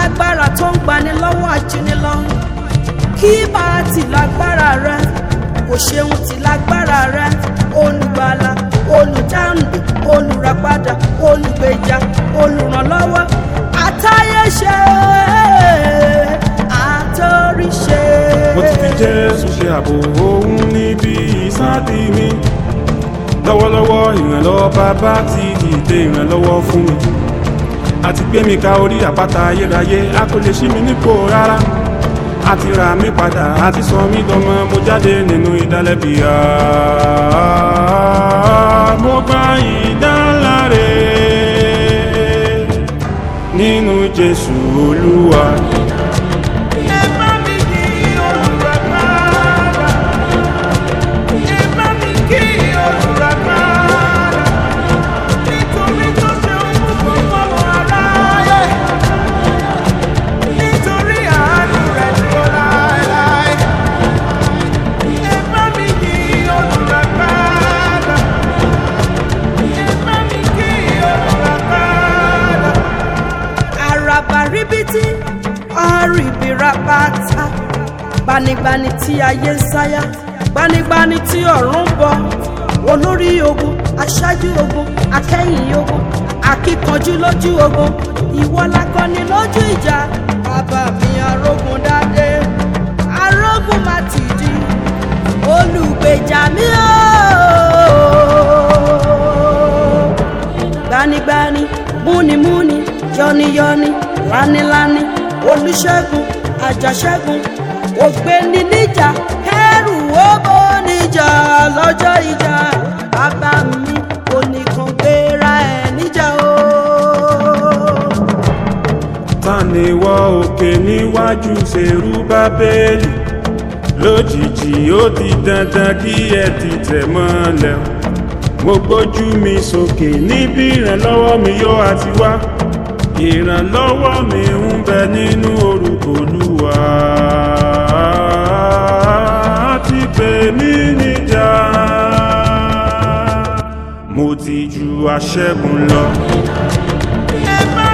alágbára tó ń gbani lọ́wọ́ ajínigbọ́ kí bá a ti lágbára rẹ kò ṣeun ti lágbára rẹ olùgbàlà olùdáǹdè olùràpadà olùgbèjà olùrànlọ́wọ́ àtayéṣe àtòríṣe. mo ti fi jésù ṣe ààbò òun níbi ìsádi mi lọ́wọ́lọ́wọ́ ìrànlọ́wọ́ bàbá ti dìde ìrànlọ́wọ́ fún mi àti gbé mi ka orí àpáta ayérayé a kò lè ṣí mi nípò rárá a ti rà mí padà a ti sọ mí dọmọ mo jáde nínú ìdálẹ́bi mo gba ìdáláre nínú jésù olúwa. ẹ bá mi kí olùràpadà ẹ bá mi kí olùràpadà nítorí tó ṣe ohun gbogbo aráyé nítorí àánú rẹ̀ dúró láéláé ẹ bá mi kí olùràpadà ẹ bá mi kí olùràpadà àràbà ríbití ọ̀rìbìrà pátá gbanigbani tí ayé ń sáyà gbanigbani tí ọ̀run ń bọ̀ olórí ogun aṣáájú ogun akẹ́yìn ogun akíkanjú lójú ogun ìwọ lakọni lójú ìjà bàbá mi arógun dáadé arógun má ti di olùgbèjà mi ooo gbanigbani múnimúni yọniyọni lániláni olùṣègùn àjàṣẹ́gun ògbéni níjà kẹrù owó níjà lọ́jọ́ ìjà bàbá mi kò nìkan gbéra ẹ̀ níjà o. ta ni wọ òkè níwájú ṣerú bábélì lójijì ó di dandan kí ẹ ti tẹ̀ mọ́lẹ̀ mo gbójú mi sókè níbi ìrànlọ́wọ́ mi yóò àti wá ìrànlọ́wọ́ mi ń bẹ nínú orúkọ olúwa ti pè mí níjà mo ti ju aṣẹ́gun lọ. ẹ bá